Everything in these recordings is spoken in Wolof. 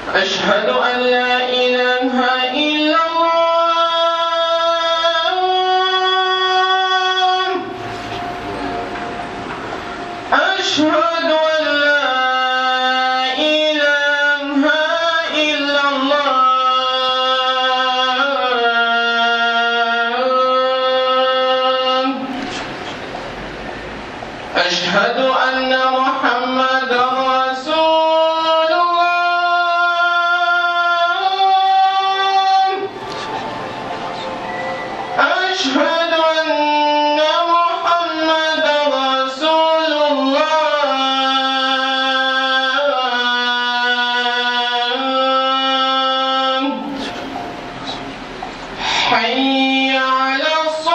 أشهد أن لا إله إلا الله أشهد أن لا إله إلا الله أشهد أن محمدا رسول الله أشهد أن محمدا رسول الله حي على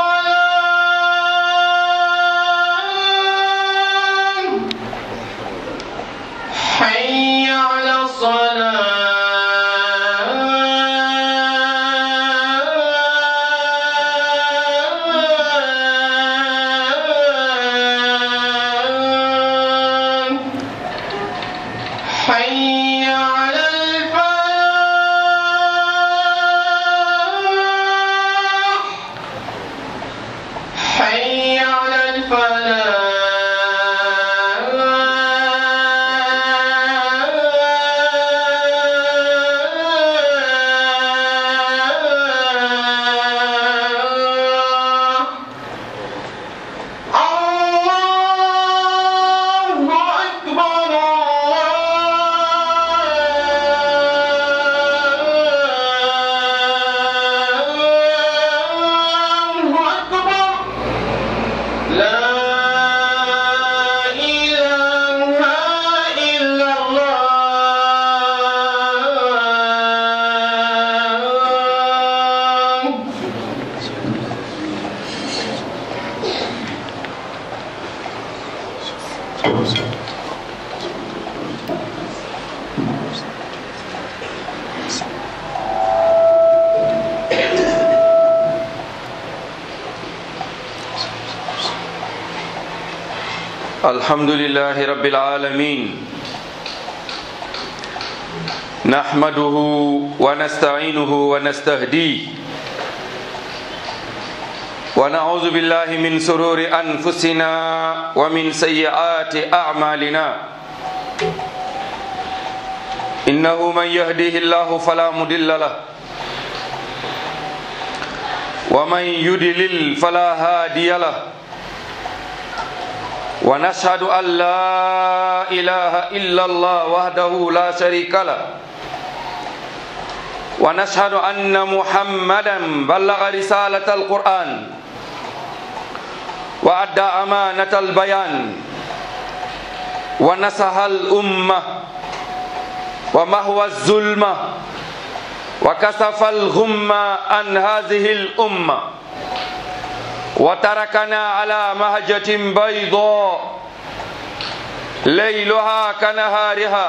الصلاة حي على الصلاة حي على الفلاح حي على الفلاح الله أكبر الله أكبر لا إله إلا الله الحمد لله رب العالمين نحمده ونستعينه ونستهديه ونعوذ بالله من سرور أنفسنا ومن سيئات أعمالنا إنه من يهديه الله فلا مضل له ومن يضلل فلا هادي له ونشهد أن لا إله إلا الله وحده لا شريك له ونشهد أن محمدا بلغ رسالة القرآن وأدى أمانة البيان ونصح الأمة ومهوى الظلمة وكسف الغمة عن هذه الأمة وتركنا على مهجة بيضاء ليلها كنهارها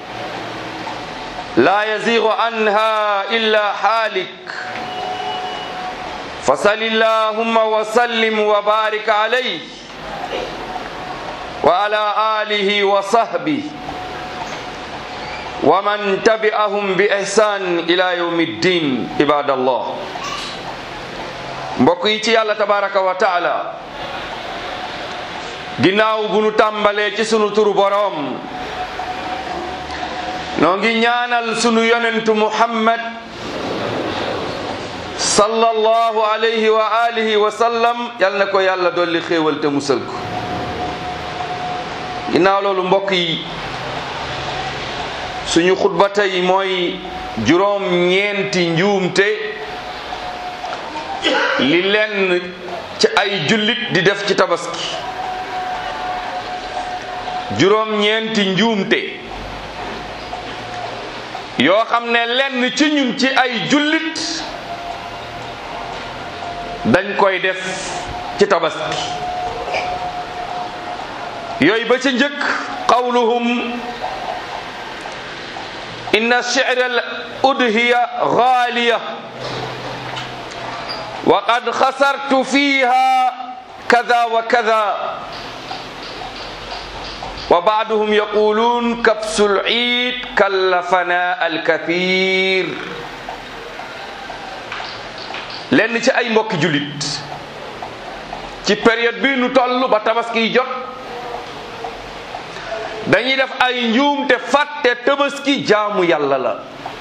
لا يزيغ عنها إلا حالك فصل اللهم وسلم وبارك عليه وعلى آله وصحبه ومن تبعهم بإحسان إلى يوم الدين عباد الله mbokk yi ci yàlla tabaraka wa taala ginnaaw bu nu tàmbalee ci sunu turu boroom noo ngi ñaanal sunu yonentu muhammad sallallahu alayhi wa alihi wa sallam yal na ko yàlla dolli xéewal te musal ko ginnaaw loolu mbokk yi suñu xutba tey mooy juróom ñeenti njuumte li lenn ci ay jullit di def ci tabaski juróom ñeenti njuumte yoo xam ne lenn ci ñun ci ay jullit dañ koy def ci tabaski yooyu ba ca njëkk qawluhum inna shi'ra al udhiya ghaliya wa qad khasartu fiha kaza wa kaza wa baaduhum yaquluun kabsul iid kallafana alkathir lenn ci ay mbokki jullit ci période bi nu toll ba tabaski jot dañuy def ay njuum te fàtte tabaski jaamu yàlla la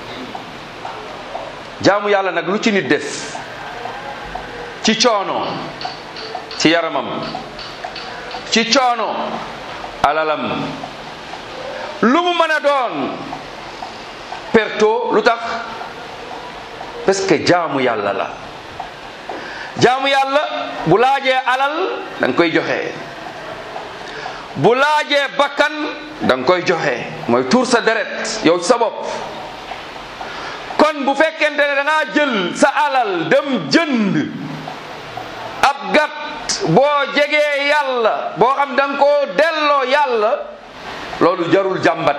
jaamu yàlla nag lu ci nit def ci coono ci yaramam ci coono alalam lu mu mën a doon perto lu tax parce que jaamu yàlla la jaamu yàlla bu laajee alal da nga koy joxe bu laajee bakkan da nga koy joxe mooy tuur sa deret yow sa bopp kon bu fekkente ne da ngaa jël sa alal dem jënd ab gàtt boo jegee yàlla boo xam da nga koo delloo yàlla loolu jarul jàmbat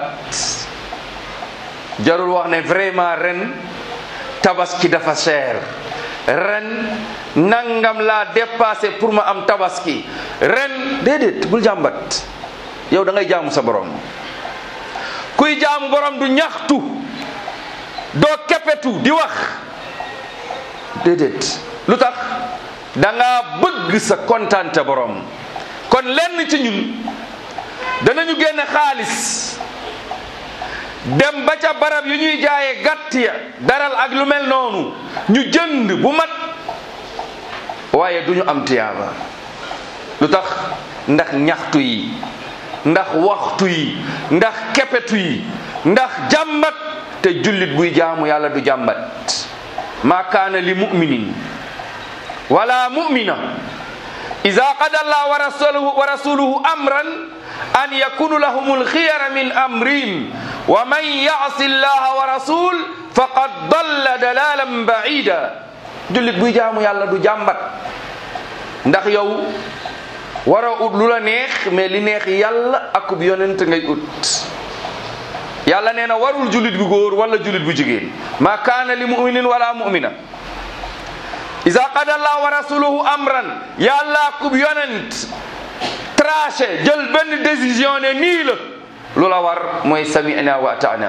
jarul wax ne vraiment ren tabaski dafa cher ren nangam laa dépassé pour ma am tabaski ren déedéet bul jàmbat yow da ngay jaamu sa borom kuy jaamu borom du ñaxtu doo keppetu di wax déedéet lu tax da nga bëgg sa kontante borom kon lenn ci ñun danañu génne xaalis dem ba ca barab yu ñuy jaayee gàtt ya daral ak lu mel noonu ñu jënd bu mat waaye du ñu am tiyaaba lu tax ndax ñaxtu yi ndax waxtu yi ndax kepetu yi ndax jàmbat te jullit buy jaamu yàlla du jàmbat ma kaana li muminin wala mumina ida qada allah wa rasuluhu, wa rasuluhu amran an yakunu lahum alkhiyara min amrihim wa man yasi allaha wa rasul faqad dalla dalalan baida jullit buy jaamu yàlla du jàmbat ndax yow wara ut lu la neex mais li neex yàlla akub yonent ngay ut yàlla nee na warul jullit bu góor wala jullit bu jigéen ma kaana li muminin wala mumina isa qada allah wa rasuluhu amran yàlla akub yonent traché jël benn décision ne nii la lu la war mooy sami'na wa ata'na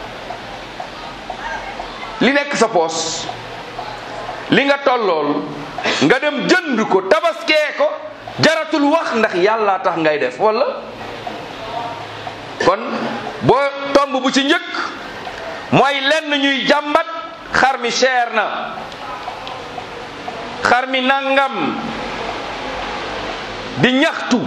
li nekk sa poos li nga tollool nga dem jënd ko tabaskee ko jaratul wax ndax yàlla tax ngay def wala kon boo tomb bu ci njëkk mooy lenn ñuy jàmbat xar mi cher na xar mi nangam di ñaxtu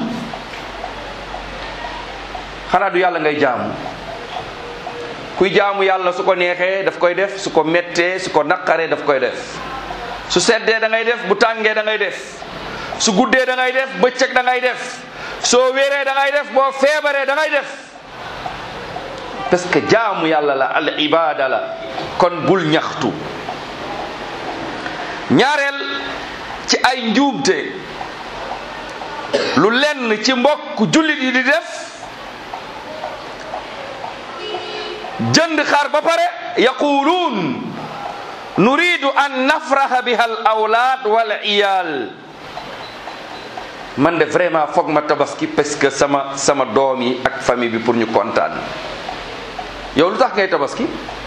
xanaa du yàlla ngay jaamu kuy jaamu yàlla su ko neexee daf koy def su ko mettee su ko naqaree daf koy def su seddee da ngay def bu tàngee da ngay def su guddee da ngay def bëccëg da ngay def soo wéree da ngay def boo feebaree da ngay def parce que jaamu yàlla la al ibada la kon bul ñaxtu ñaareel ci ay njuumte lu lenn ci mbokk jullit yi di def jënd xar ba pare yaquluun nuridu an nafraha biha al awlaad wal iyal man de vraiment foog ma tabaski parce que sama sama doom yi ak famille bi pour ñu kontaan yow lu tax ngay tabaski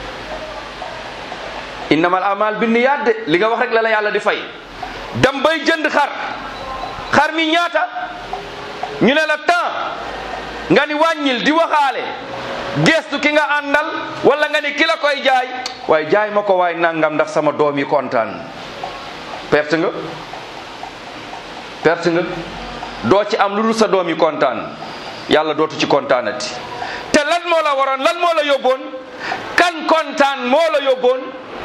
innamal amal bi niyaat de li nga wax rek la la yàlla di fay dem bay jënd xar xar mi ñaata ñu ne la temps nga ni wàññil di waxaale gestu ki nga àndal wala nga ni ki la koy jaay waaye jaay ma ko waay nangam ndax sama doom yi kontaan perte nga perte nga doo ci am lu dul sa doom yi kontaan yàlla dootu ci kontaanati te lan moo la waroon lan moo la yóbboon kan kontaan moo la yóbboon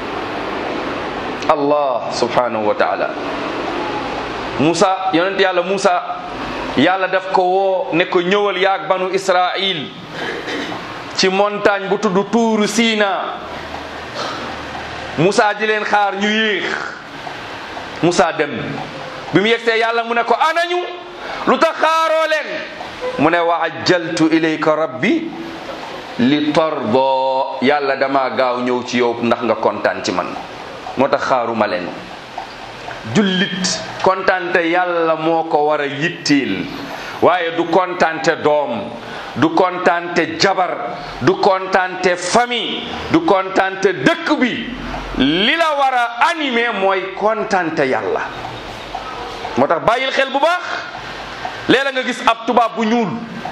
allah subhanahu wa taala Moussa yonent yàlla Moussa yàlla daf ko woo ne ko ñëwal yaag banu Israil ci montagne bu tudd tuuru Sina Moussa di leen xaar ñu yéex Moussa dem bi mu yegsee yàlla mu ne ko anañu lu tax xaaroo leen mu ne wa ajjaltu ilayka rabbi li tordo yàlla dama gaaw ñëw ci yow ndax nga kontaan ci man moo tax xaaruma leen jullit kontante yàlla moo ko war a yitteel waaye du kontante doom du kontaante jabar du kontaante famille du kontaante dëkk bi li la war a animé mooy kontaante yàlla moo tax bàyyil xel bu baax léeg-la nga gis ab tubaab bu ñuul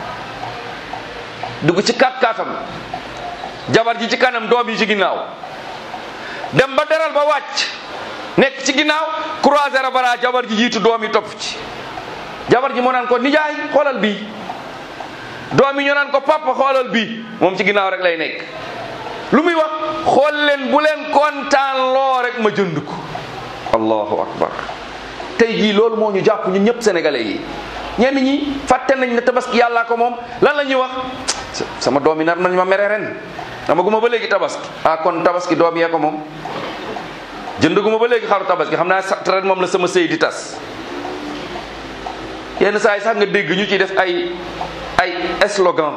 dugg ci kat katam jabar ji ci kanam doom yi ci ginnaaw dem ba deral ba wàcc nekk ci ginnaaw croiser bara jabar ji jiitu doom yi topp ci jabar ji moo naan ko nijaay xoolal bii doom yi ñoo naan ko papa xoolal bii moom ci ginnaaw rek lay nekk lu muy wax xool leen bu leen kontaan loo rek ma jënd ko allahu akbar tey jii loolu moo ñu jàpp ñun ñëpp sénégalais yi ñenn ñi fàtte nañ ne tabaski yàllaa ko moom lan la ñuy wax sama doom yi nar nañ ma mere ren dama guma ba léegi tabaski ah kon tabaski doom yee ko moom jëndaguma ba léegi xaru tabaski xam naa sax ren moom la sama sëy di tas yenn saa yi sax nga dégg ñu ciy def ay ay slogan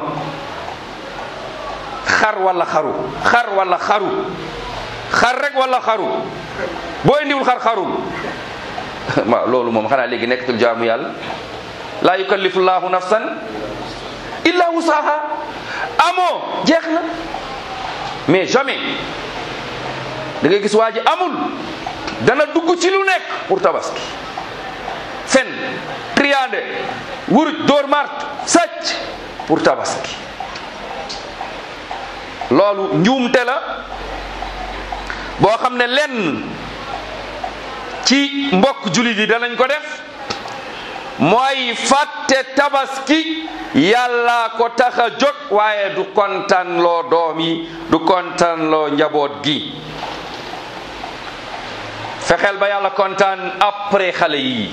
xar wala xaru xar wala xaru xar rek wala xaru boo indiwul xar xarul waaw loolu moom xanaa léegi nekkatul jaamu yàlla laa yukallifu llahu nafsan illa wusaha amoo jeex na mais jamais da ngay gis waa ji amul dana dugg ci lu nekk pour tabaski fen triande wuruj dóor mart sàcc pour tabaski loolu njuumte la boo xam ne lenn ci mbokk jullit yi danañ ko def mooy fàtte tabaski yàlla ko tax a jóg waaye du kontaan loo doom yi du kontaan loo njaboot gi fexeel ba yàlla kontaan après xale yi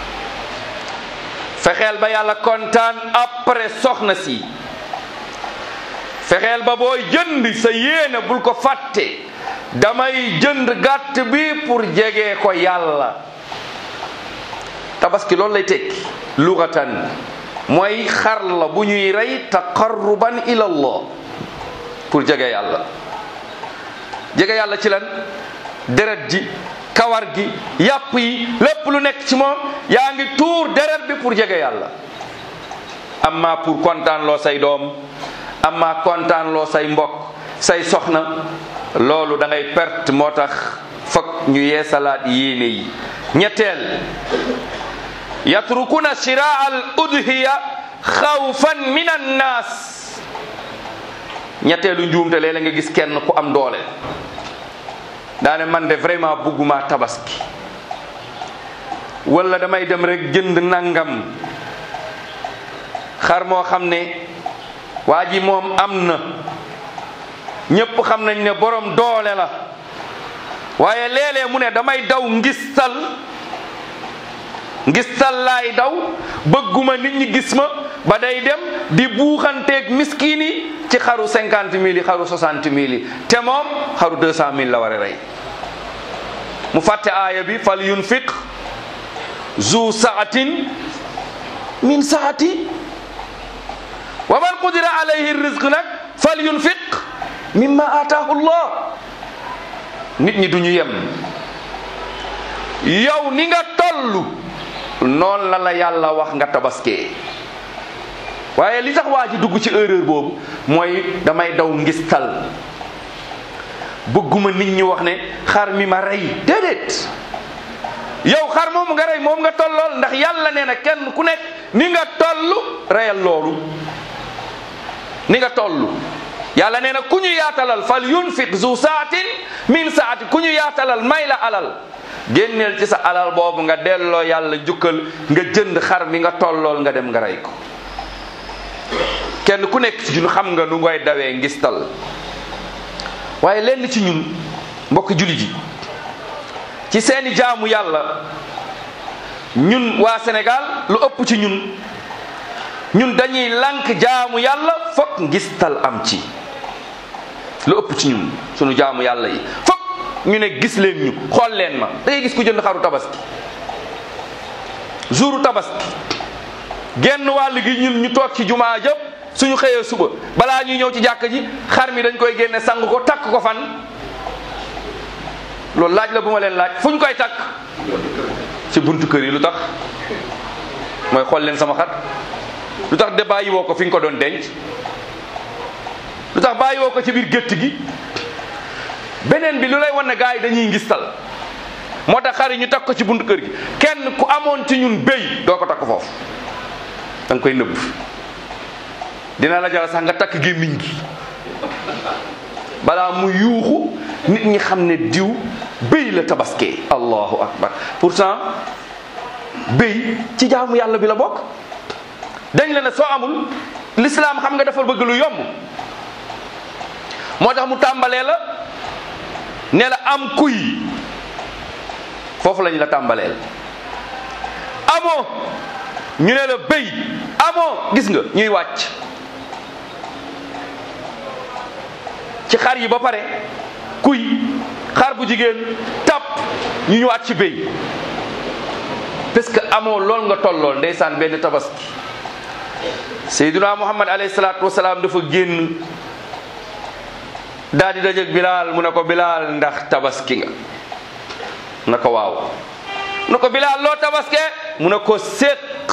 fexeel ba yàlla kontaan après soxna si fexeel ba booy jënd sa yéene bul ko fàtte damay jënd gàtt bi pour jege ko yàlla tabaski loolu lay tekki lugatan mooy xar la bu ñuy rey taqarruban ila allah pour jege yàlla jege yàlla ci lan deret ji kawar gi yàpp yi lépp lu nekk ci moom yaa ngi tuur deret bi pour jege yàlla amma pour kontaan loo say doom amma kontaan loo say mbokk say soxna loolu da ngay perte moo tax fokk ñu yeesalaat yéene yi ñetteel yatrukuna shiraa al udhiya xawfan min annaas ñetteelu njuumte léeg-léeg nga gis kenn ku am doole daane man de vraiment bugguma tabaski wala damay dem rek jënd nangam xar moo xam ne waa ji moom am na ñépp xam nañ ne borom doole la waaye léeg-léeg mu ne damay daw ngistal ngistal laay daw bëgguma nit ñi gis ma ba day dem di buuxanteeg miskiin yi ci xaru cinquante mille yi xaru soixante mille yi te moom xaru deux cent mille la war a rey mu fàtte aaya bi fal yunfiq zu saatin min saati wa man qudira alayhi rizq nag fal yunfiq mimma ataahu llah nit ñi duñu yem yow ni nga tollu noonu la la yàlla wax nga tabaskee waaye li tax waa ji dugg ci erreur boobu mooy damay daw ngistal bëgguma nit ñi wax ne xar mi ma rey déedéet yow xar moom nga rey moom nga tollool ndax yàlla nee na kenn ku nekk ni nga toll reyal loolu ni nga toll yàlla nee na ku ñu yaatalal fal yunfiq zu saatin min saati ku ñu yaatalal may la alal génneel ci sa alal boobu nga delloo yàlla jukkal nga jënd xar mi nga tollool nga dem nga rey ko kenn ku nekk ci ñun xam nga nu ngay dawee ngistal waaye lenn ci ñun mbokk jullit yi ci seeni jaamu yàlla ñun waa Sénégal lu ëpp ci ñun ñun dañuy lànk jaamu yàlla fokk ngistal am ci lu ëpp ci ñun sunu jaamu yàlla yi fokk ñu ne gis leen ñu xool leen ma da ngay gis ku jënd xaru tabaski jouru tabaski genn wàll gi ñun ñu toog ci jumaa jëpp suñu xëyee suba balaa ñuy ñëw ci jàkk ji xar mi dañ koy génne sang ko takk ko fan loolu laaj la bu ma leen laaj fu ñu koy takk ci buntu kër yi lu tax mooy xool leen sama xar lu tax de bàyyi woo ko fi nga ko doon denc lu tax bàyyi woo ko ci biir gétt gi beneen bi lu lay wan ne gars yi dañuy ngistal moo tax xar yi ñu takk ko ci buntu kër gi kenn ku amoon ci ñun béy doo ko takk foofu da nga koy nëbb dina la jara sax nga takk gémmiñ gi balaa mu yuuxu nit ñi xam ne diw béy la tabaskee allahu akbar pourtant béy ci jaamu yàlla bi la bokk dañ la ne soo amul l'islam xam nga dafa bëgg lu yomb moo tax mu tàmbalee la ne la am kuy foofu lañ la tàmbaleel amoo ñu ne la béy amoo gis nga ñuy wàcc ci xar yi ba pare kuy xar bu jigéen tàpp ñu ñëwaat ci béy parce que amoo lool nga tollool ndeysaan benn tabaski Seydina Muhammad alayhi salaatu wasalaam dafa génn daal di dajeeg Bilaal mu ne ko Bilaal ndax tabaski nga na ko waaw mu ne ko Bilaal loo tabaske mu ne ko séq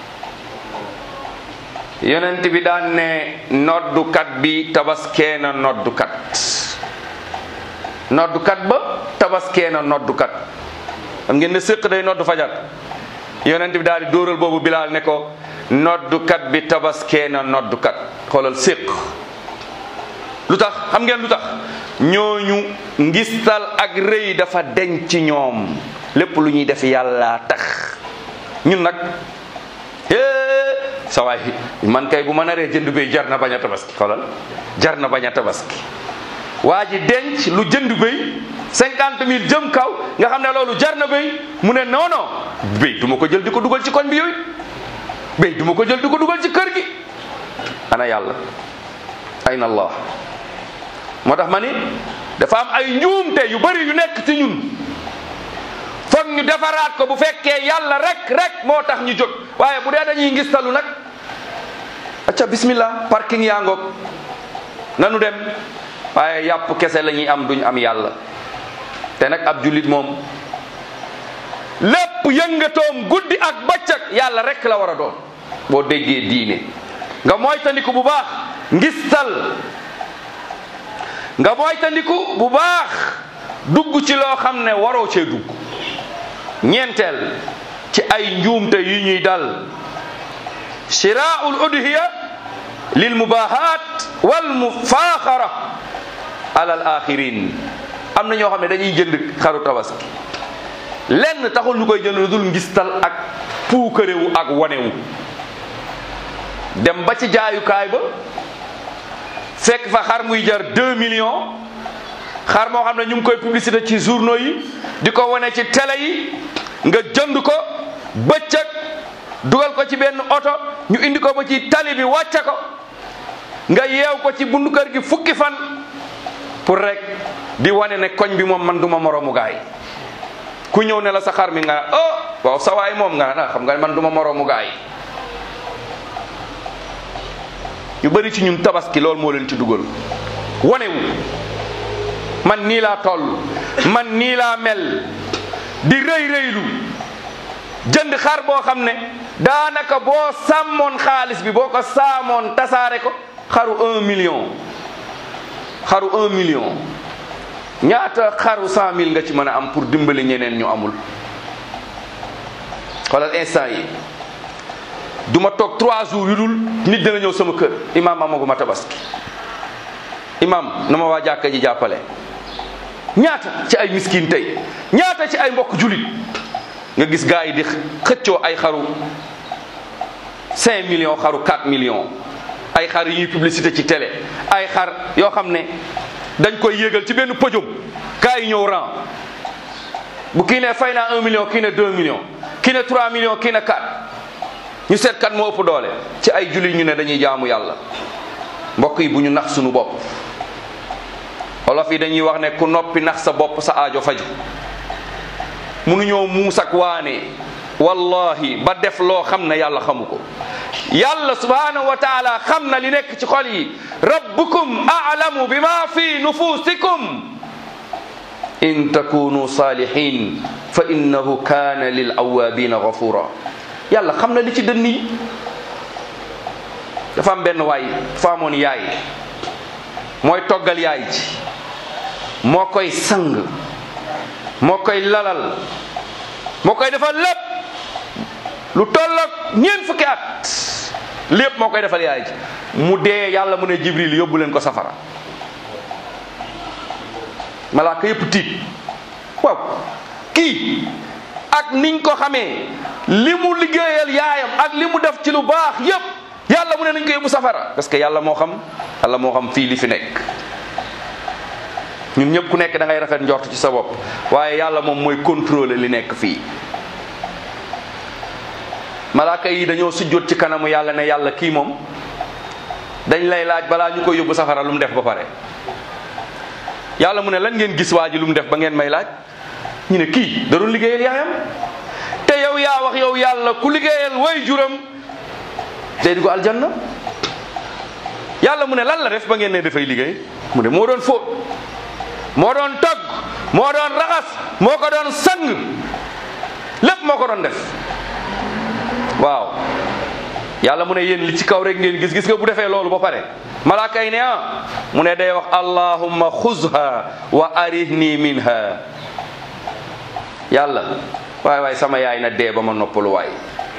yonent bi daan ne noddukat bi tabaskee na noddukat noddukat ba tabaskee na noddukat xam ngeen ne séq day noddu fajar yonent bi daal di dóoral boobu Bilaal ne ko noddukat bi tabaskee na noddukat xoolal séq lu tax xam ngeen lu tax ñooñu ngistal ak rëy dafa deñ ci ñoom lépp lu ñuy def yàlla tax ñun nag sa waay man kay bu ma naree jënd béy jar na bañ a tabaski xoolal jar na bañ a tabaski waa ji denc lu jënd béy cinquante mille jëm kaw nga xam ne loolu jar na béy mu ne non non béy du ma ko jël di ko dugal ci koñ bi yooyu béy du ma ko jël di ko dugal ci kër gi ana yàlla ayna allah moo tax ma ni dafa am ay njuumte yu bari yu nekk ci ñun foog ñu defaraat ko bu fekkee yàlla rek rek moo tax ñu jóg waaye bu dee dañuy ngistalu nag acca bismillah parking yaa ngoog nanu dem waaye yàpp kese la ñuy am duñ am yàlla te nag ab jullit moom lépp yëngatoom guddi ak bëccëg yàlla rek la war a doon boo déggee diine nga moytandiku bu baax ngistal nga moytandiku bu baax dugg ci loo xam ne waroo cee dugg ñeenteel ci ay njuumte yu ñuy dal shiraul udhiya lil mubahat wal mufaaxara alal axirin am na ñoo xam ne dañuy jënd xaru tabaski lenn taxul ñu koy jënd lu dul ngistal ak puukarewu ak wanewu dem ba ci jaayukaay ba fekk fa xar muy jar 2 millions xar moo xam ne ñu ngi koy publicité ci journaux yi di ko wane ci télé yi nga jënd ko bëccëg dugal ko ci benn oto ñu indi ko ba ci tali bi wàcce ko nga yeew ko ci bundu kër gi fukki fan pour rek di wane ne koñ bi moom man duma moroomu gaay ku ñëw ne la sa xar mi nga oh waaw sa waay moom nga na xam nga man duma moroomu gaay ñu bari ci ñun tabaski loolu moo leen ci dugal wanewu man nii laa toll man nii laa mel di rëy rëylu jënd xar boo xam ne daanaka boo sàmmoon xaalis bi boo ko saamoon tasaare ko xaru un million xaru un million ñaata xaru cent mille nga ci mën a am pour dimbali ñeneen ñu amul xoolal instant yi du ma toog trois jours yu dul nit dina ñëw sama kër imaam amaguma tabaski imaam na ma waa jàkka ji jàppale ñaata ci ay miskin tey ñaata ci ay mbokk julit nga gis gars yi di xëccoo ay xaru 5 millions xaru 4 millions ay xar yi ñuy publicité ci télé ay xar yoo xam ne dañ koy yéegal ci benn podium gars yi ñëw rang bu kii ne fay naa 1 million kii ne 2 millions kii ne 3 millions kii ne 4 ñu seet kan moo ëpp doole ci ay julit ñu ne dañuy jaamu yàlla mbokk yi bu ñu nax suñu bopp olof yi dañuy wax ne ku noppi nax sa bopp sa aajo faju munuñoo muus ak waane wallahi ba def loo xam ne yàlla xamu ko yàlla subhanahu wa taala xam na li nekk ci xol yi rabbukum a'lamu bima fi nufusikum in takunu salihin fa innahu kana lil awabina ghafura yàlla xam na li ci dënn yi dafa am benn waay dafa amoon yaay mooy toggal yaay ji moo koy sang moo koy lalal moo koy defal lépp lu tolloog ñeent fukki at lépp moo koy defal yaay ji mu dee yàlla mu ne jibril yóbbu leen ko safara malaaka yépp tiit waaw kii ak niñ ko xamee li mu liggéeyal yaayam ak li mu def ci lu baax yépp yàlla mu ne nañ ko yóbbu safara parce que yàlla moo xam yàlla moo xam fii li fi nekk ñun ñëpp ku nekk da ngay rafet njort ci sa bopp waaye yàlla moom mooy contrôler li nekk fii malaaka yi dañoo sujjóot ci kanamu yàlla ne yàlla kii moom dañ lay laaj balaa ñu koy yóbbu safara lu mu def ba pare yàlla mu ne lan ngeen gis waa ji lu mu def ba ngeen may laaj ñu ne kii da doon liggéeyal yaayam te yow yaa wax yow yàlla ku liggéeyal way juram day dugg aljanna yàlla mu ne lan la def ba ngeen ne dafay liggéey mu ne moo doon fóot moo doon togg moo doon raxas moo ko doon sang lépp moo ko doon def waaw yàlla mu ne yéen li ci kaw rek ngeen gis gis nga bu defee loolu ba pare malaaka yi ne ah mu ne day wax allahumma xuzha wa arihni minha yàlla waay waay sama yaay na dee ba ma noppalu waay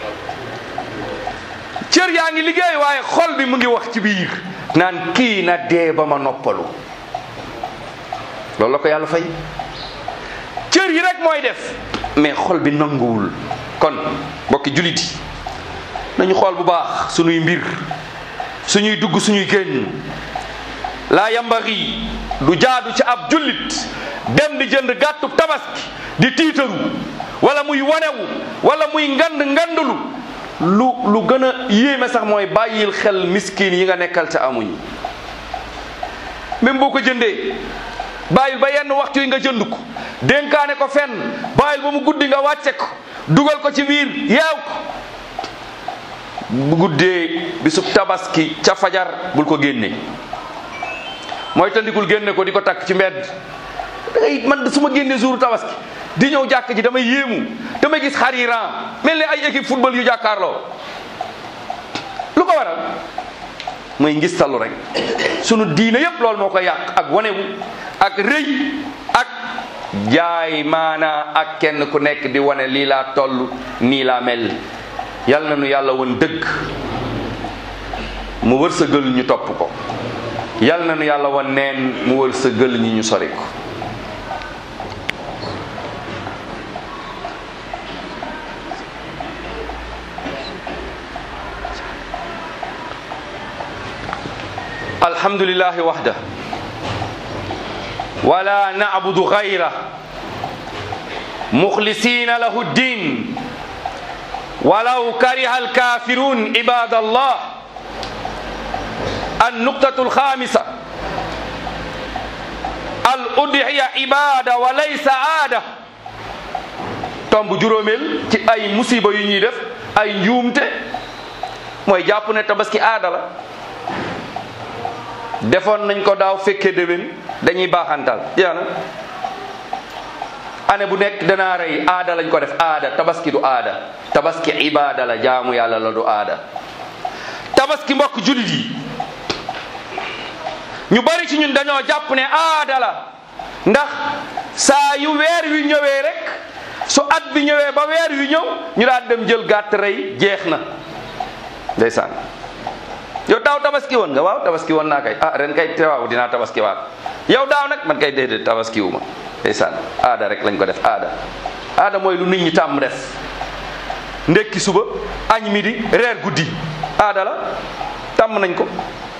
cër yaa ngi liggéey waaye xol bi mu ngi wax ci biir naan kii na dee ba ma noppalu loolu la ko yàlla fay cër yi rek mooy def mais xol bi nanguwul kon mbokki julit yi nañu xool bu baax suñuy mbir suñuy dugg suñuy génn laa yambari du jaadu ci ab jullit dem di jënd gàttu tabaski di tiitaru wala muy wanewu wala muy ngand ngandulu lu lu gën a yéeme sax mooy bàyyil xel miskin yi nga nekkal te amuñu même boo ko jëndee bàyyil ba yenn waxtu yi nga jënd ko dénkaane ko fenn bàyyil ba mu guddi nga wàcce ko dugal ko ci biir yeew ko bu guddee bisub tabaski ca fajar bul ko génne mooy tandikul génne ko di ko takk ci mbedd dangay man su ma génnee jour tabaski di ñëw jàkk ji damay yéemu damay gis xariran mel ni ay équipe football yu jàkkaarloo lu ko waral mooy ngistalu rek sunu diine yépp loolu moo ko yàq ak wanewu ak rëy ak jaay maanaa ak kenn ku nekk di wane lii laa toll nii laa mel yal na nu yàlla woon dëgg mu wërsëgal ñu topp ko yal na nu yàlla woon neen mu wërsëgal ñi ñu sori ko alhamdulillahi wahda wala na'budu ghayra mukhlisina lahu ddin ولو كره الكافرون عباد الله النقطة الخامسة الأضحية عبادة وليس عادة tomb juróomeel ci ay musiba yu ñuy def ay njuumte mooy jàpp ne tabaski aada la defoon nañ ko daaw fekkee déwén dañuy baaxantal jeex na année bu nekk danaa rey aada lañ ko def aada tabaski du aada tabaski ibaada la jaamu yàlla la du aada tabaski mbokk julit yi ñu bari ci ñun dañoo jàpp ne aada la ndax saa yu weer wi ñëwee rek su at bi ñëwee ba weer wi ñëw ñu daan dem jël gàtt rey jeex na ndeysaan yow daaw tabaski woon nga waaw tabaski woon naa kay ah ren kay te waaw dinaa tabaski waat yow daaw nag man kay déedéet tabaski wu ma ndeysaan aada rek lañ ko def aada aada mooy lu nit ñi tàmm def ndekki suba añ midi reer guddi aada la tàmm nañ ko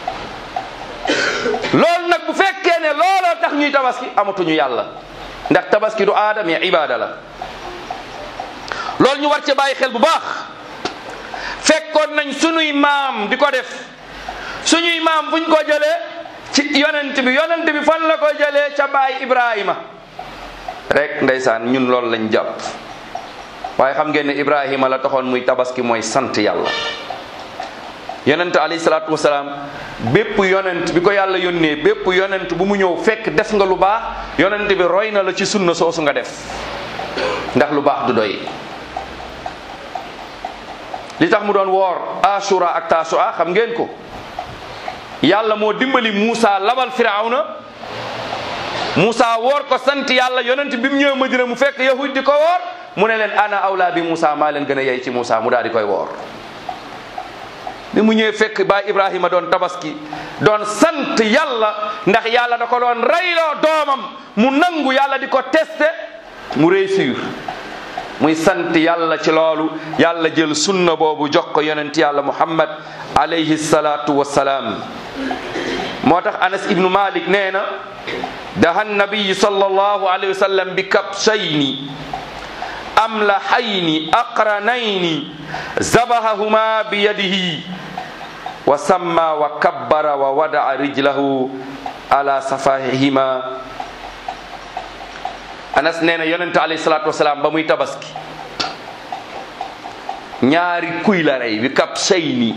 loolu nag bu fekkee ne looloo tax ñuy tabaski amatuñu yàlla ndax tabaski du aada mais ibaada la loolu ñu war ci bàyyi xel bu baax fekkoon nañ sunuy maam di ko def suñuy maam buñ ko jëlee ci yonent bi yonent bi fan la ko jëlee ca baay Ibrahima rek ndeysaan ñun loolu lañ jàpp waaye xam ngeen ne Ibrahima la taxoon muy tabaski mooy sant yàlla yonent alayhi salaatu wasalaam bépp yonent bi ko yàlla yónnee bépp yonent bu mu ñëw fekk def nga lu baax yonent bi roy na la ci sunna soosu nga def ndax lu baax du doy li tax mu doon woor ashura ak tasua xam ngeen ko yàlla moo dimbali Muusa labal firawna Muusa woor ko sant yàlla yonent bi mu ñëwee Madina mu fekk yahud di ko woor mu ne leen ana awla bi Muusa maa leen gën a yey ci Muusa mu daal di koy woor bi mu ñëwee fekk baay Ibrahima doon tabaski doon sant yàlla ndax yàlla da ko doon reyloo doomam mu nangu yàlla di ko testé mu réussir muy sant yàlla ci loolu yàlla jël sunna boobu jox ko yonent yàlla muhammad alayhi salaatu wassalaam moo tax anas ibnu malik nee na daha nabiyi sallallahu alayhi wa sallam bi kabshayni amlahayni aqranayni zabahahuma bi yadihi wa samma wa kabbara wa wada'a rijlahu ala safahihima anas nee na yonente alayhi salatu wasalaam ba muy tabaski ñaari kuy la rey bi kab sayni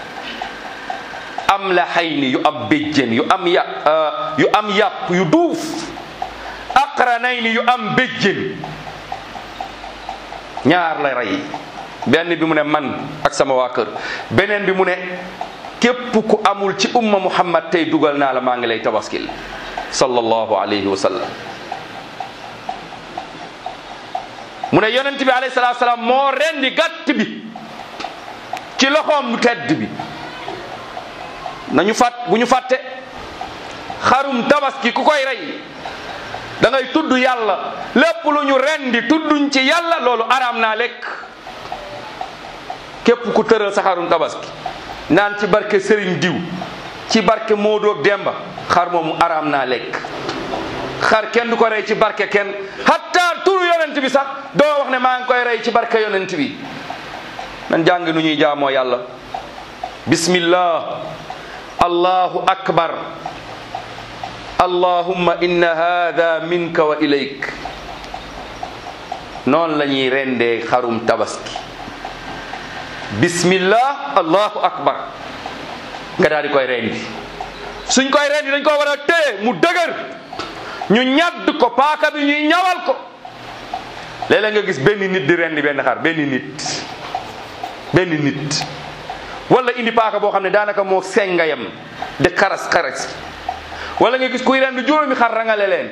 am la xayni yu am béjjén yu am ya yu am yàpp yu duuf aqranayni yu am béjjén ñaar la rey benn bi mu ne man ak sama waa kër beneen bi mu ne képp ku amul ci umma muhammad tey dugal naa la maa ngi lay tabaskil sallallahu alayhi wa sallam mu ne yonent bi alayhi salaatu salaam moo rendi gàtt bi ci loxoom mu tedd bi nañu fàtt bu ñu fàtte xarum tabaski ku koy rey da ngay tudd yàlla lépp lu ñu rendi tudduñ ci yàlla loolu araam naa lekk képp ku tëral sa xarum tabaski naan ci barke Serigne diw ci barke Modou ak Demba xar moomu araam naa lekk xar kenn du ko rey ci barke kenn hatta turu yonent bi sax doo wax ne maa ngi koy rey ci barke yonent bi nan jàng nu ñuy jaamoo yàlla bismillah allahu akbar allahumma inna hada minka wa ilayk noonu la ñuy rendee xarum tabaski bismillah allahu akbar nga daal di koy rendi suñ koy rendi dañ ko war a téye mu dëgër ñu ñadd ko paaka bi ñuy ñawal ko léeg-léeg nga gis benn nit di rendi benn xar benn nit benn nit wala indi paaka boo xam ne daanaka moo sengayam de xaras xaras wala nga gis kuy rendi juróomi xar rangale leen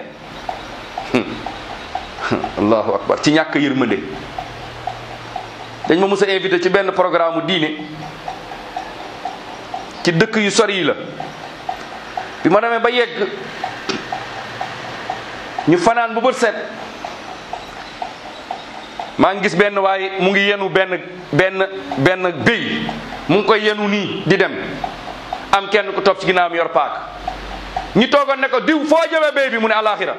allahu akbar ci ñàkk yërmande dañ ma mës a invité ci benn programme diine ci dëkk yu sori yi la bi ma demee ba yegg ñu fanaan bu bët set maa ngi gis benn waaye mu ngi yenu benn benn benn béy mu ngi koy yenu nii di dem am kenn ku topp ci ginnaawam yor paak ñi toogoon ne ko diw foo jëmee béy bi mu ne alaxira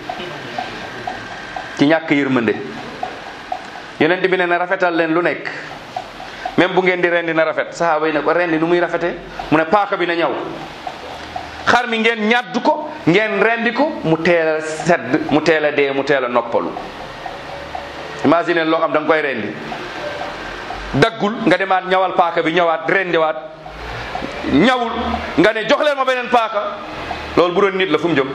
ci ñàkk yërmande yonent bi ne na rafetal leen lu nekk même bu ngeen di rendi na rafet sahaaba yi ne ko rendi nu muy rafete mu ne paaka bi na ñaw xar mi ngeen ñàdd ko ngeen rendi ko mu teel a sedd mu teel a dee mu teel a noppalu imagine loo xam da nga koy rendi daggul nga demaat ñawal paaka bi ñëwaat rendiwaat ñawul nga ne jox leen ma beneen paaka loolu bu doon nit la fu mu jëm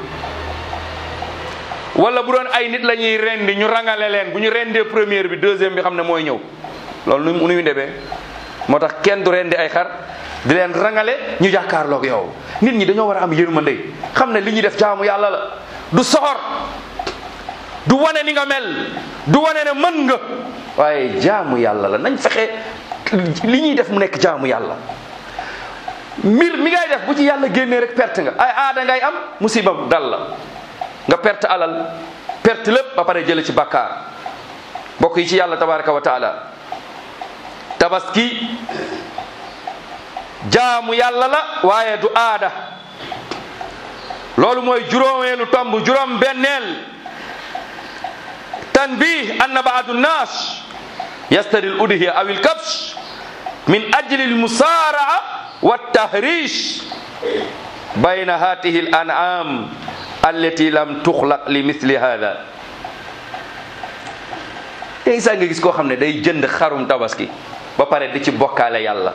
wala bu doon ay nit la ñuy rendi ñu rangale leen bu ñu rendee première bi deuxième bi xam ne mooy ñëw loolu nu nuy ndebee moo tax kenn du rendi ay xar di leen rangale ñu jàkkaarloog yow nit ñi dañoo war a am yërmande xam ne li ñuy def jaamu yàlla la du soxor du wane ni nga mel du wane ne mën nga waaye jaamu yàlla la nañ fexe li ñuy def mu nekk jaamu yàlla mbir mi ngay def bu ci yàlla génnee rek perte nga ay aada ngay am musiba dal la nga perte alal perte lépp ba pare jële ci bàkkaar bokk yi ci yàlla tabaraka wa taala tabaski jaamu yàlla la waaye du aada loolu mooy juróomeelu tomb juróom benneel tanbih anna baadu nnaas yastari l udhiya aw il kabsh min ajli l musaaraa wa tahrish bayna hatihi l an'am allati lam tuxlaq li misli hada tey saa nga gis koo xam ne day jënd xarum tabaski ba pare di ci bokkaale yàlla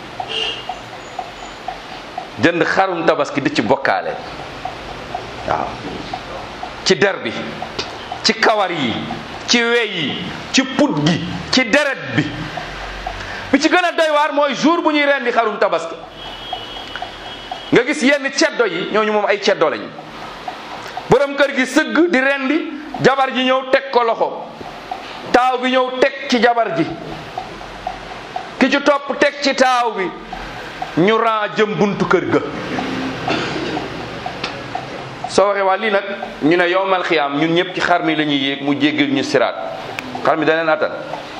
jënd xarum tabaski di ci bokkaale waaw ci der bi ci kawar yi ci wey yi ci put gi ci deret bi bi ci gën a doy waar mooy jour bu ñuy rendi xarum tabaski nga gis yenn ceddo yi ñooñu moom ay ceddo lañ borom kër gi sëgg di rendi jabar ji ñëw teg ko loxo taaw bi ñëw teg ci jabar ji ki ci topp teg ci taaw bi ñu ran jëm buntu kër ga soo waxee waa lii nag ñu ne yowmal xiyaam ñun ñëpp ci xar mi la ñuy yéeg mu jéggal ñu siraat xar mi daneen attan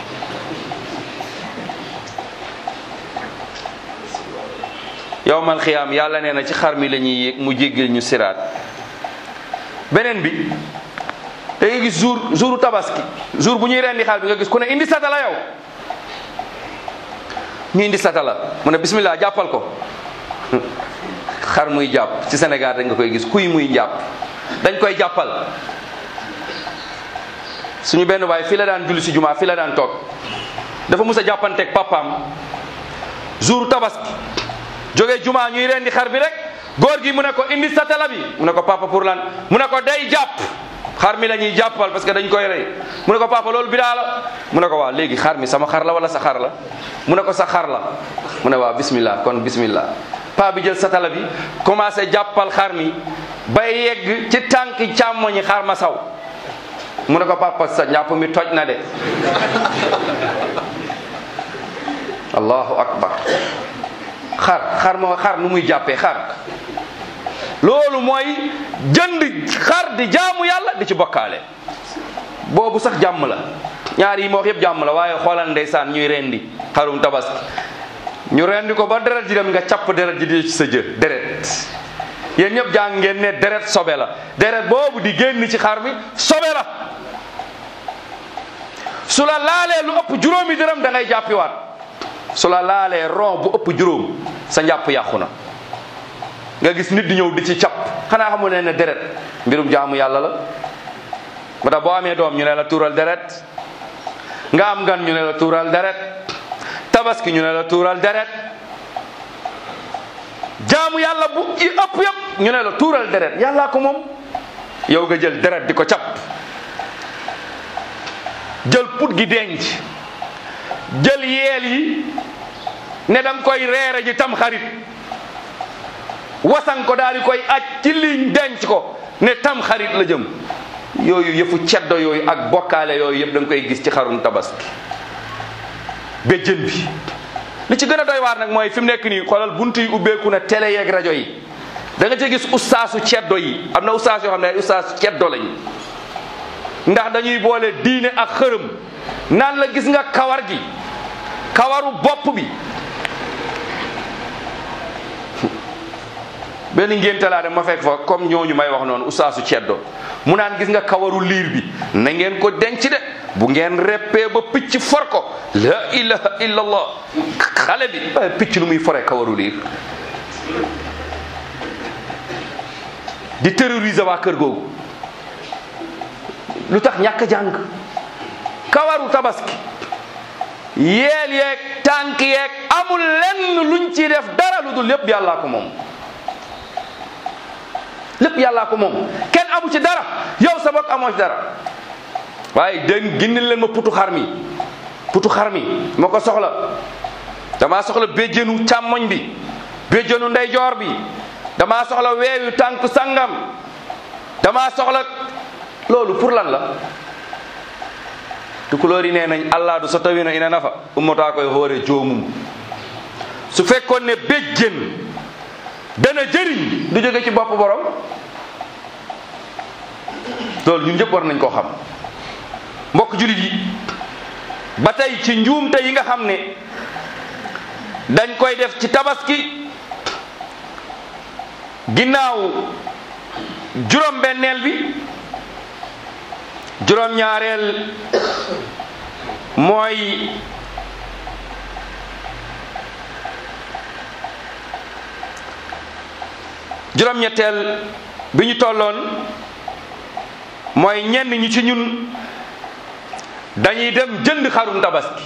yowmal xiyaam yàlla nee na ci xar mi la ñuy yéeg mu jéggal ñu siraat beneen bi da ngay gis jour jouru tabaski jour bu ñuy rendi xar bi nga gis ku ne indi satala yow ñu indi satala mu ne bismillah jàppal ko xar muy jàpp ci Sénégal dañ nga koy gis kuy muy jàpp dañ koy jàppal suñu benn waay fii la daan julli si jumaa fii la daan toog dafa mus a jàppanteeg papaam jour tabaski jógee jumaa ñuy rendi xar bi rek góor gi mu ne ko indi satala bi mu ne ko papa pour lan mu ne ko day jàpp xar mi la ñuy jàppal parce que dañ koy rey mu ne ko papa loolu bidaa la mu ne ko waaw léegi xar mi sama xar la wala sa xar la mu ne ko sa xar la mu ne waaw bismillah kon bismillah paa bi jël satala bi commencé jàppal xar mi ba yegg ci tànk càmmoñi xar ma saw mu ne ko papa sa ñàpp mi toj na de allahu akbar xar xar moo xar nu muy jàppee xar loolu mooy jënd xar di jaamu yàlla di ci bokkaale boobu sax jàmm la ñaar yi ma wax yëpp jàmm la waaye xoolal ndeysaan ñuy rendi xarum tabaski ñu rendi ko ba deret ji dem nga capp deret ji di ci sa jë deret yéen ñëpp jàng ngeen ne deret sobe la deret boobu di génn ci xar mi sobe la su la laalee lu ëpp juróomi dërëm da ngay jàppiwaat su la laalee ron bu ëpp juróom sa njàpp yàqu na nga gis nit di ñëw di ci capp xanaa xamu ne ne deret mbirum jaamu yàlla la ba tax boo amee doom ñu ne la tuural deret nga am gan ñu ne la tuural deret tabaski ñu ne la tuural deret jaamu yàlla bu i ëpp yëpp ñu ne la tuural deret yàllaa ko moom yow nga jël deret di ko capp jël put gi denc jël yeel yi ne danga koy reere ji tam xarit wasan ko daal di koy aj ci liñ denc ko ne tam xarit la jëm yooyu yëfu ceddo yooyu ak bokkaale yooyu yëpp da nga koy gis ci xarum tabaski béjjën bi li ci gën a doy waar nag mooy fi mu nekk nii xoolal buntu yi ubbeeku na télé yeeg rajo yi da nga ci gis ustaasu ceddo yi am na ustaas yoo xam ne ay ustaasu ceddo lañ ndax dañuy boole diine ak xërëm naan la gis nga kawar gi kawaru bopp bi benn ngénte laa dem ma fekk fa comme ñooñu may wax noonu ustaasu ceddo mu naan gis nga kawaru liir bi na ngeen ko denc de bu ngeen reppee ba picc for ko la ilaha illallah xale bi waaye picc lu muy fore kawaru liir di terroriser waa kër googu lu tax ñàkk jàng kawaru tabaski yeel yeeg tànk yeeg amul lenn luñ ci def dara lu dul lépp yàllaa ko moom lépp yàllaa ko moom kenn amu ci dara yow sa bopp amoo ci dara waaye dégg gindil leen ma putu xar mi putu xar mi ma ko soxla damaa soxla béjjënu càmmoñ bi béjjënu ndeyjoor bi damaa soxla weewu tànk sangam damaa soxla loolu pour lan la tukulóor yi nee nañ allah du so tawino ina nafa ummataa koye hoore joomum su fekkoon ne béjjën dana jëriñ du jóge ci bopp borom loolu ñun ñëpp war nañ koo xam mbokk julit yi ba tey ci njuumte yi nga xam ne dañ koy def ci tabaski ginnaaw juróom benneel bi juróom ñaareel mooy juróom ñetteel bi ñu tolloon mooy ñenn ñi ci ñun dañuy dem jënd xarum tabaski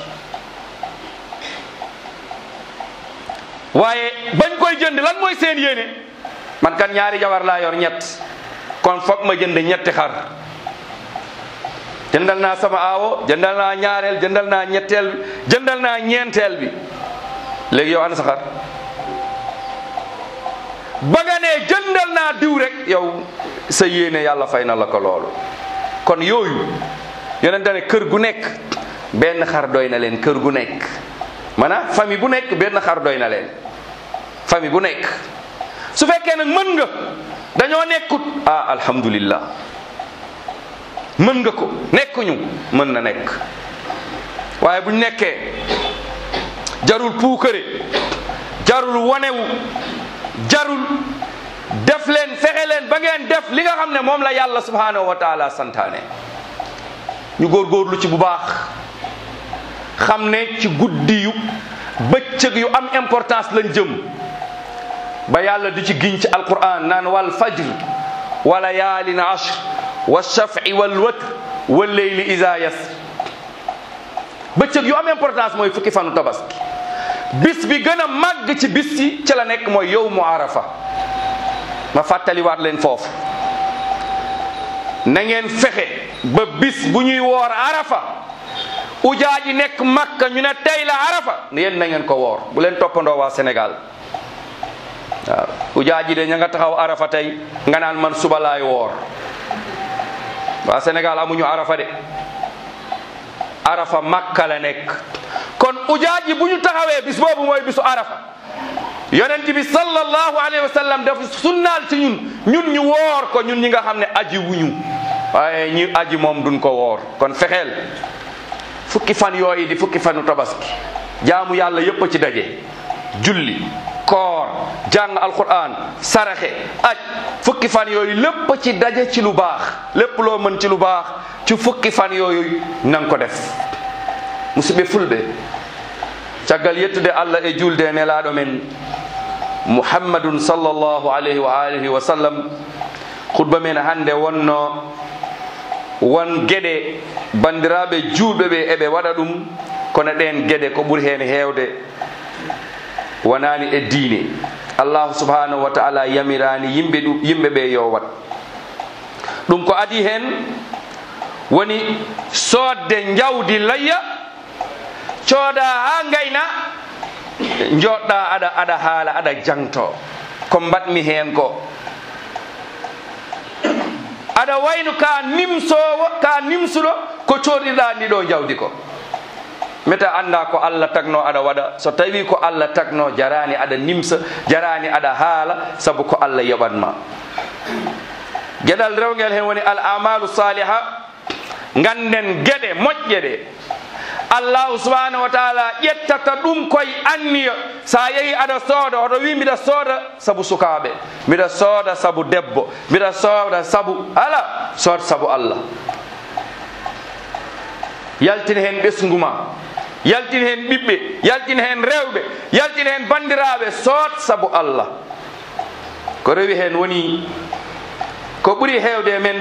waaye bañ koy jënd lan mooy seen yéene man kan ñaari jabar laa yor ñett kon foog ma jënd ñetti xar jëndal naa sama aawo jëndal naa ñaareel jëndal naa ñetteel bi jëndal naa ñeenteel bi léegi yow ana sa xar ba nga ne jëndal naa diw rek yow sa yéene yàlla fay na la ko loolu kon yooyu yonente ne kër gu nekk benn xar doy na leen kër gu nekk maanaam famille bu nekk benn xar doy na leen famille bu nekk su fekkee nag mën nga dañoo nekkut ah alhamdulillah mën nga ko nekkuñu mën na nekk waaye buñ nekkee jarul puukare jarul wanewu jarul def leen fexe leen ba ngeen def li nga xam ne moom la yàlla subhanahu wa taala santaane ñu góorgóorlu ci bu baax xam ne ci guddi yu bëccëg yu am importance lañ jëm ba yàlla di ci giñ ci alquran naan wal fajr wa layaalin ashr wa shafi wal watr wal leyli isa yasr bëccëg yu am importance mooy fukki fanu tabaski bis bi gën a màgg ci bis yi ci la nekk mooy yowmu arafa ma fàttaliwaat leen foofu na ngeen fexe ba bis bu ñuy woor arafa ujaa ji nekk makka ñu ne tey la arafa yéen na ngeen ko woor bu leen toppandoo waa Sénégal waaw ujaa ji de ña nga taxaw arafa tey nga naan man suba laay woor waa Sénégal amuñu arafa de arafa makka la nekk kon ujaa ji bu ñu taxawee bis boobu mooy bisu arafa yonent bi sallallahu alayhi wa sallam dafa sunnaal ci ñun ñun ñu woor ko ñun ñi nga xam ne aji wuñu waaye ñi aji moom duñ ko woor kon fexeel fukki fan yooyu di fukki fanu tabaski jaamu yàlla yépp a ci daje julli koor jàng alquran saraxe aj fukki fan yooyu lépp ci daje ci lu baax lépp loo mën ci lu baax ci fukki fan yooyu nang ko def musidɓe fulɓe caggal yettude allah e julde e nelaɗo men muhammadun sallllahu alayhi wa alihi wa sallam khutba men hande wonno won gueɗe bandiraɓe julɓe ɓe eɓe waɗa ɗum kono ɗen gueɗe ko ɓuuri hen hewde wonani e diine allahu subhanahu wa taala yamirani yimɓe ɗum yimɓe ɓe yo wat ɗum ko adi hen woni sodde jawdi layya cooda ha gayna joɗɗa aɗa aɗa haala aɗa jangto ko mbatmi hen ko aɗa wayno ka nimsowo ka nimsuɗo ko coɗiɗa ndi ɗo jawdi ko meta anda ko allah tagno aɗa waɗa so tawi ko allah tagno jarani aɗa nimsa jarani aɗa haala saabu ko allah yoɓatma gueɗal rewguel hen woni al amalu saliha ganden gueɗe moƴƴe ɗe allahu subhanahu wa taala ƴettata ɗum koye anniya sa yeehi aɗa sooda oɗo wi mbiɗa sooda saabu sukaɓe mbiɗa sooda saabu debbo mbiɗa sooda saabu ala sood saabu allah yaltin hen ɓesguma yaltin hen ɓiɓɓe yaltin hen rewɓe yaltin hen bandiraɓe sood saabu allah ko rewi hen woni ko ɓuuri hewde men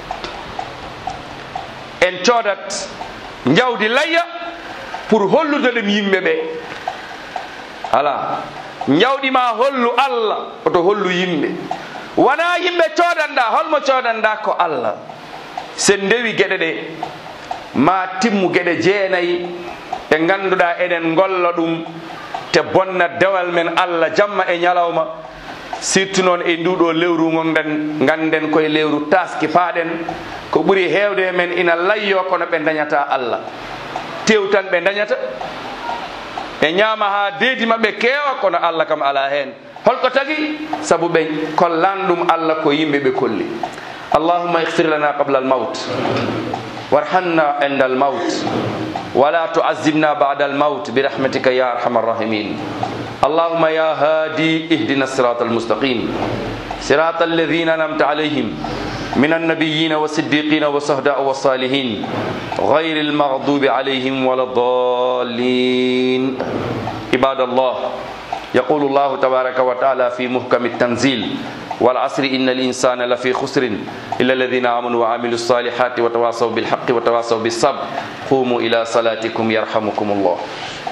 en coodat jawdi layya pour hollude ɗum yimɓe ɓe ala jawɗima hollu allah oto hollu yimɓe wona yimɓe codanɗa holmo codanɗa ko allah sen ndewi gueɗe ɗe ma timmu gueɗe jeenayyi ɗe ganduɗa eɗen golla ɗum te bonna dewal men allah jamma e ñalawma surtout noon e nduɗo lewru gonɗen ganden koye lewru taski paaɗen ko ɓuuri hewde men ina layyo kono ɓe dañata allah tewtan ɓe dañata e ñaama ha deedi mabɓe keewa kono allah kam ala hen holko tagi saabu ɓe kollan ɗum allah ko yimɓe ɓe kolli allahumma ihfir lana qabla al maut warhamna inda al maut wala tuazibna bada al maut birahmatika ya arhama arrahimin اللهم يا هادي اهدنا الصراط المستقيم صراط الذين انعمت عليهم من النبيين والصديقين والشهداء والصالحين غير المغضوب عليهم ولا الضالين عباد الله يقول الله تبارك وتعالى في محكم التنزيل والعصر إن الإنسان لفي خسر إلا الذين آمنوا وعملوا الصالحات وتواصوا بالحق وتواصوا بالصبر قوموا إلى صلاتكم يرحمكم الله